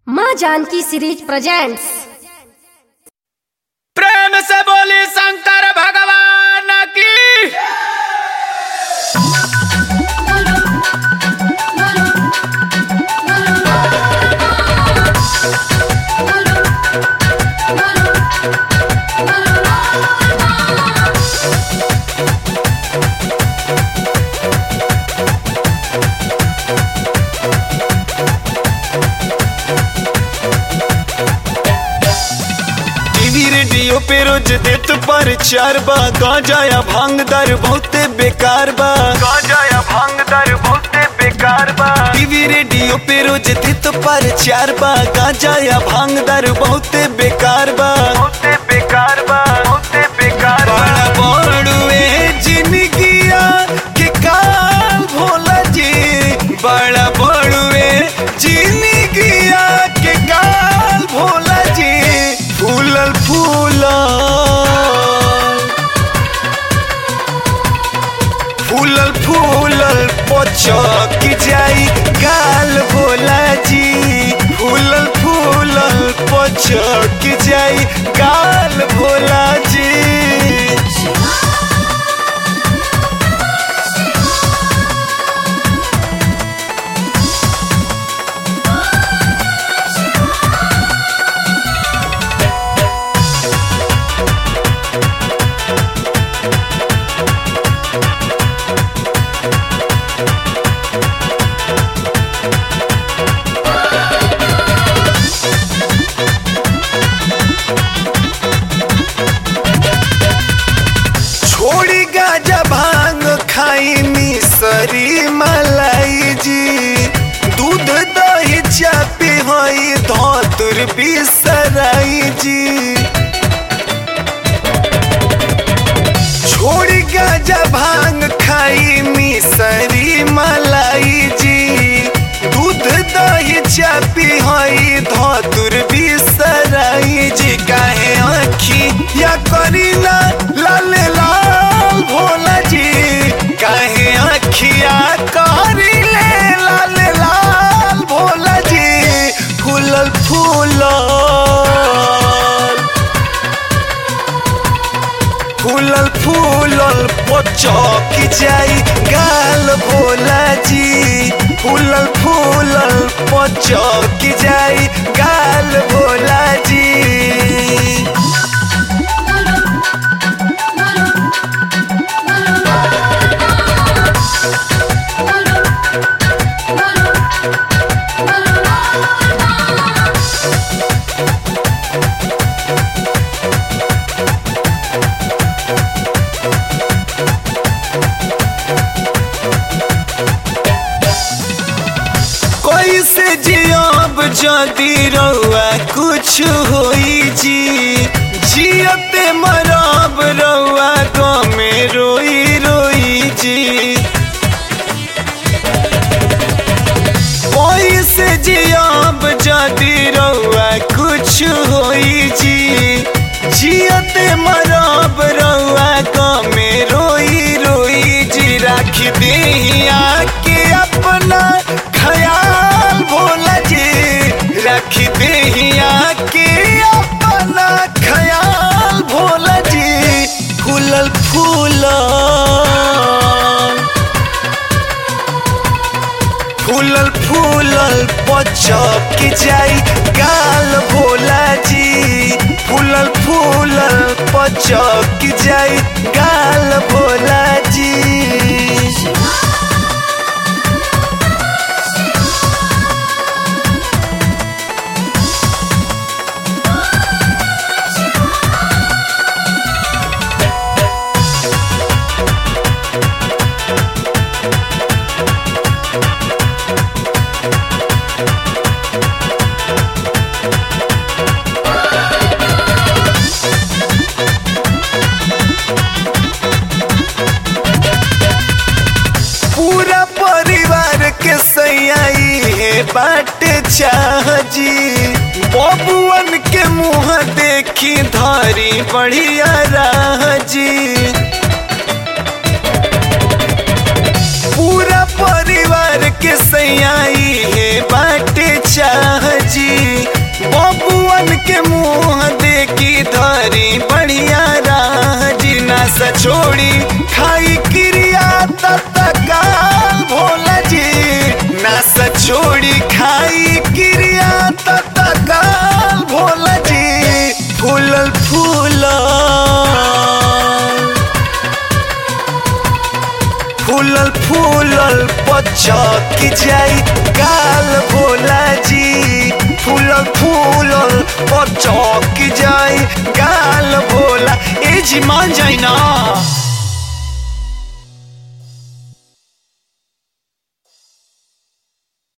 माँ Janaki series presents प्रेम से बोली शंकर भगवान की टीवी रेडियो पे रोज देत पर चार बा गांजा या भांग दर बहुते बेकार बा गांजा या भांग दर बहुते बेकार बा टीवी रेडियो पे रोज देत पर चार बा गांजा या भांग दर बहुते बेकार बा बहुते बेकार बा बहुते बेकार बड़ा बड़ुए जिंदगिया के काल भोला जी बड़ा बड़ुए जिंदगिया के काल भोला जी फूलल फूलल फूलल फूलल पचक जाई गाल भोला जी फूलल फूलल पचक जाई गाल भोला जी छोड़ी गाजा भांग खाई मिसरी मलाई जी दूध दही चापी हई धतुर बिसराई जी छोड़ी गाजा भांग खाई मिसरी मलाई जी दूध दही चापी हई धतुर बिसराई जी काहे आखी या करीना लाल लाल भोला जी काहे आखिया करीले लाल लाल भोला जी फूलल फूलल फूलल फूलल पचक जाई गाल भोला जी फूलल फूलल पचक जाई गाल भोला जी कैसे जियब जदि रउआ कुछ होई जी जियते मरब रउआ गमे रोई रोई जी कैसे जियब जदि रउआ कुछ होई जी जियते मरब रउआ गमे रोई रोई जी राख दिया के अपना ख्याल भोला जी रख दिया के अपना ख्याल भोला जी फूलल फूलल फूलल फूलल पचक जाई गाल भोला जी फूलल फूलल पचक जाई गाल भोला जी पूरा परिवार के सैयाई है बाट चाह जी बबुअन के मुंह देखी धारी बढ़िया राह जी पूरा परिवार के सैयाई है बाटे चाह जी छोड़ी खाई क्रिया तत्काल भोला जी नास छोड़ी खाई क्रिया तत्काल भोला जी फूलल फूलल फूलल फूलल पचक जाई काल भोला जी फूलल फूलल पचक जाई काल भोला ए जी मान जाई ना